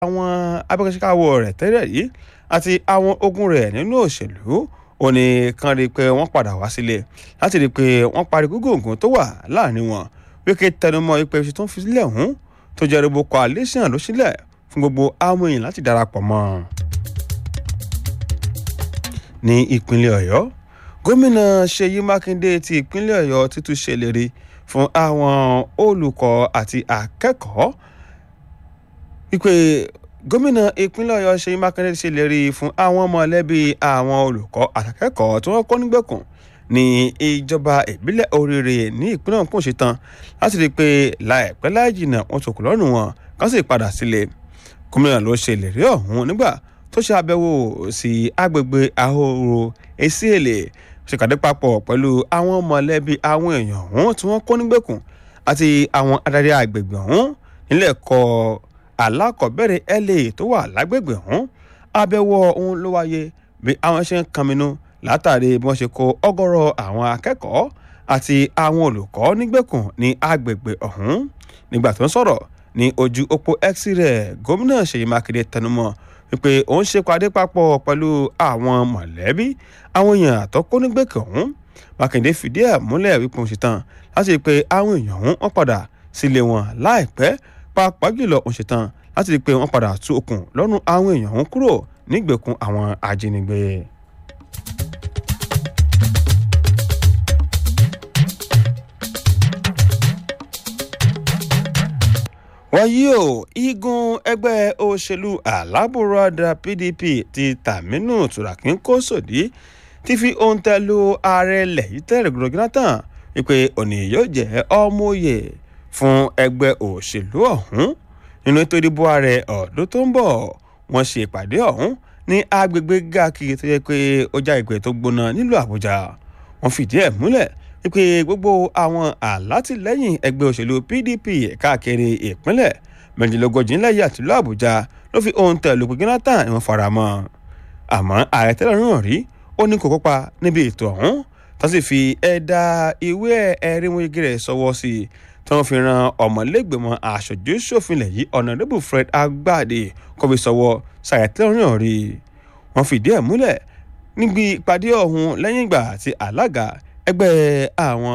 àwọn abẹ́kẹ́síkáwọ́ rẹ̀ tẹ́lẹ̀ yìí àti àwọn ogun rẹ̀ nínú òṣèlú ó ní kán rí i pé wọ́n padà wá sílé láti rí i pé wọ́n parí gúngùngùn tó wà láàrin wọn wíkẹ́ tẹnumọ́ ipe ṣe tó ń fi sílẹ̀ hùn tó jẹ́ rúbọ coalition ló sílẹ̀ fún gbogbo àwọn èèyàn láti darapọ̀ mọ́ ní ìpínlẹ̀ ọ̀yọ́ gómìnà ṣèyí mákindé ti ìpínlẹ̀ ọ̀yọ́ títún ṣèlérí fún àwọn olùkọ́ àti akẹ́kọ̀ọ́ wípé gómìnà ìpínlẹ̀ ọ̀yọ́ ṣèyí mákindé ṣèlérí fún àwọn mọ̀lẹ́bí àwọn olùkọ́ àtàkẹ́kọ̀ọ́ tí wọ́n kọ́ nígbèkùn ní ìjọba ìbílẹ̀ oríire ní ìpínlẹ̀ ọ̀hún ṣe tán láti rí i pé láìpẹ́ láì jìnnà wọn tó kù lọ́rùn wọn kán sì padà sílé gómìnà ló ṣe ìlérí ọ̀hún nígbà tó ṣe àbẹ̀wò sí agbègbè ahoro esiele ṣèkàdé papọ̀ pẹ̀lú àwọn mọ̀lẹ́bí àwọn èèyàn ọ̀hún tí wọ́n kó nígbèkùn àti àwọn adarí agbègbè ọ̀hún nílẹ̀ kọ́ alákọ̀ọ́bẹ̀rẹ̀ la tó wà lágbègbè ọ̀hún àbẹ̀wò ọ̀hún ló wáyé bí àwọn ṣe ń kanminú látàrí bí wọ́n ṣe kó ọgọ́rọ̀ àwọn akẹ́kọ̀ọ́ àti àwọn olùkọ́ nígbèkùn ní agbègbè ọ̀hún nígbà tó ń sọ̀rọ̀ ní ojú òpó x rẹ̀ gómìnà ṣèyí mákindé tẹnumọ́ wípé òun ṣe pàdé papọ̀ pẹ̀lú àwọn mọ̀lẹ́bí àwọn èèyàn àtọ́kọ́ nígbèkùn ọ̀hún mákindé fìdí ẹ̀ múlẹ̀ wípé òun ṣetán láti rí i pé àwọn èèyàn ọ̀hún wọ́n padà sílé wọn láìpẹ́ pàápàá jùlọ òun ṣetán láti rí i pé wọ́n padà tú okùn lọ́rùn àwọn èèyàn ọ̀hún kúrò nígbèkùn àwọn ajínigbé. wáyé o igun ẹgbẹ́ òṣèlú alábùradà pdp ti tàmínú tùràkín kó sòdí ti fi ohun tẹ lu ààrẹ ilẹ̀ yìí tẹ́lẹ̀ gbọdọ̀ jonathan wípé òní yóò jẹ́ ọmọye fún ẹgbẹ́ òṣèlú ọ̀hún nínú ètò ìdìbò ààrẹ ọ̀dún tó ń bọ̀ wọ́n ṣe ìpàdé ọ̀hún ní agbègbè gàkì tó yẹ pé ó já ìpè tó gbóná nílùú àbújá wọ́n fìdí ẹ̀ múlẹ̀ wípé gbogbo àwọn alátìlẹyìn ẹgbẹ́ òṣèlú pdp káàkiri ìpínlẹ̀ méjìlélógójì ńlẹ̀ yìí àtìlú àbújá ló fi ohun tẹ̀lé pé jonathan ni wọ́n fara mọ́ àmọ́ ààrẹ tẹ́lẹ̀ náà rí ó ní kó kópa níbi ètò ọ̀hún tó sì fi ẹ̀dà ìwé ẹ̀rí wọn igi rẹ̀ sọwọ́ sí i tí wọ́n fi ran ọmọlẹ́gbẹ̀mọ aṣojú ṣòfinlẹ̀ yìí ọ̀nàdébù fred agbáde kó fi sọwọ́ sààrẹ tẹ́lẹ̀ náà rí wọ́n fìdí ẹ̀ múlẹ̀ níbi ìpàdé ọ̀hún lẹ́yìn ìgbà tí alága ẹgbẹ́ àwọn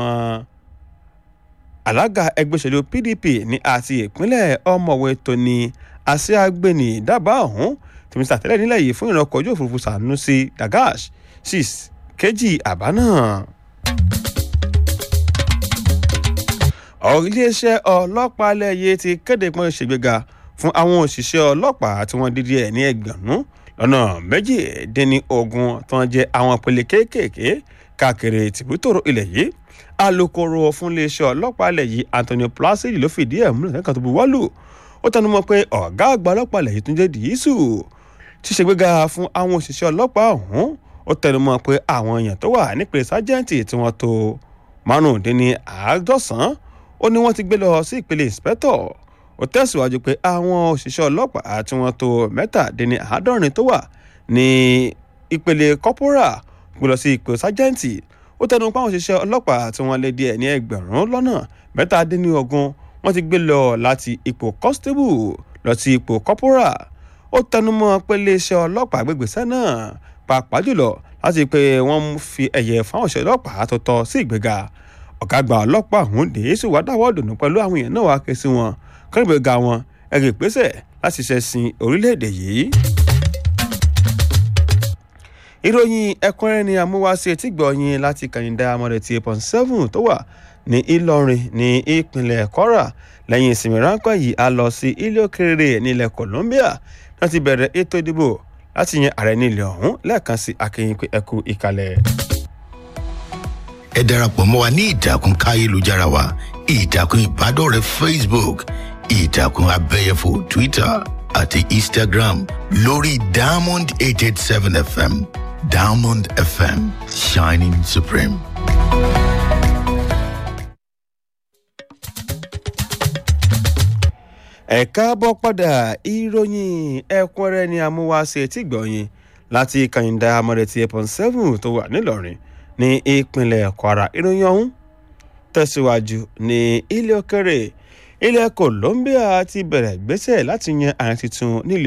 alága ẹgbẹ́ òṣèlú pdp ní àti ìpínlẹ̀ ọmọwé tóní àṣeàgbẹ̀nì dábàá ọ̀hún tèmi sàtẹ́lẹ̀ nílẹ̀ yìí fún ìrànkọ́ ojú òfurufú sanusi dagash six kejì àbá náà. iléeṣẹ́ ọlọ́pàá lẹ́yẹ ti kéde pọ́n ìṣègbéga fún àwọn òṣìṣẹ́ ọlọ́pàá tí wọ́n dídí ẹ̀ ní ẹgbẹ̀rún lọ́nà méjìdínlógún tó ń jẹ́ àwọn ìpele kéékèèké káàkiri tìbútòrò ilẹ̀ yìí alūkkóró fún iléeṣẹ́ ọlọ́pàá ilẹ̀ yìí anthony placidi ló fìdí ẹ̀ múlẹ̀ lẹ́kàn tó bu wọ́lù ó tẹnumọ́ pé ọ̀gá àgbà ọlọ́pàá ilẹ̀ yìí tún jẹ́ dìísù ṣíṣègbéga fún àwọn òṣìṣẹ́ ọlọ́pàá ọ̀hún ó tẹnumọ́ pé àwọn èèyàn tó wà nípele sájẹ́ǹtì tí wọ́n tó márùndínláàádọ́sán ó ní wọ́n ti gbé lọ sí ìpele ìǹspẹ́tọ̀ ó tẹ̀síwájú pé àwọn òṣìṣẹ́ ọlọ́pàá tí wọ́n tó mẹ́tàdínláàádọ́rin tó wà ní ìpele kọ́pórà gbé lọ sí ipò sájẹ́ǹtì ó tẹnu pa àwọn òṣìṣẹ́ ọlọ́pàá tí wọ́n lé díẹ̀ ní ẹgbẹ̀rún lọ́nà mẹ́tàdínlógún wọ́n ti gbé lọ láti ipò constable lọ sí ipò kọ́pórà ó tẹnu mọ́ pé iléeṣẹ́ ọlọ́pàá gbégbèsẹ́ náà pàápàá jùlọ láti pé wọ́n fi ẹ̀yẹ fáwọn òṣìṣẹ́ ọlọ́pàá tó tọ́ sí ìgbéga ọ̀gá àgbà ọlọ́pàá ọ̀hún dèé sì wá dáwọ́ dùnú pẹ̀lú àwọn èèyàn náà wá ké sí wọn kọ́nìgbèga wọn ẹ̀rì ìgbésẹ̀ láti ṣẹ̀sìn orílẹ̀-èdè yìí ìròyìn ẹ̀kúnrẹ́rẹ́ ni amúwáṣe tí gbọ̀nyìn láti kàyìndà amọ̀rẹ̀ ti eight point seven tó wà ní ìlọrin ní ìpínlẹ̀ kwara lẹ́yìn ìsinmi ráńpẹ́ yìí a lọ sí ilé òkèrè nílẹ̀ colombia wọ́n ti bẹ̀rẹ̀ ètò ìdìbò láti yan ààrẹ nílẹ̀ ọ̀hún lẹ́ẹ̀kan sí akínyìn pé ẹkú ìkàlẹ̀. ẹ darapọ̀ mọ́ wa ní ìtàkùn káyélujára wa ìtàkùn ìbádọ́rẹ̀ẹ́ facebook ìtàkùn abẹ́yẹfò twitter àti instagram lórí diamond eight eight seven fm diamond fm shining supreme. ẹ káàbọ̀ padà ìròyìn ẹ̀kúnrẹ́rẹ́ ni amúwáṣe tí gbọ̀nyìn láti kàyìndà amọ̀rẹ̀tì eight point seven tó wà nílọrin ní ìpínlẹ̀ kwara ìròyìn ọ̀hún tẹ̀síwájú ní ilé òkèrè ilẹ̀ Colombia ti bẹ̀rẹ̀ ìgbésẹ̀ láti yan ààrẹ tuntun nílùú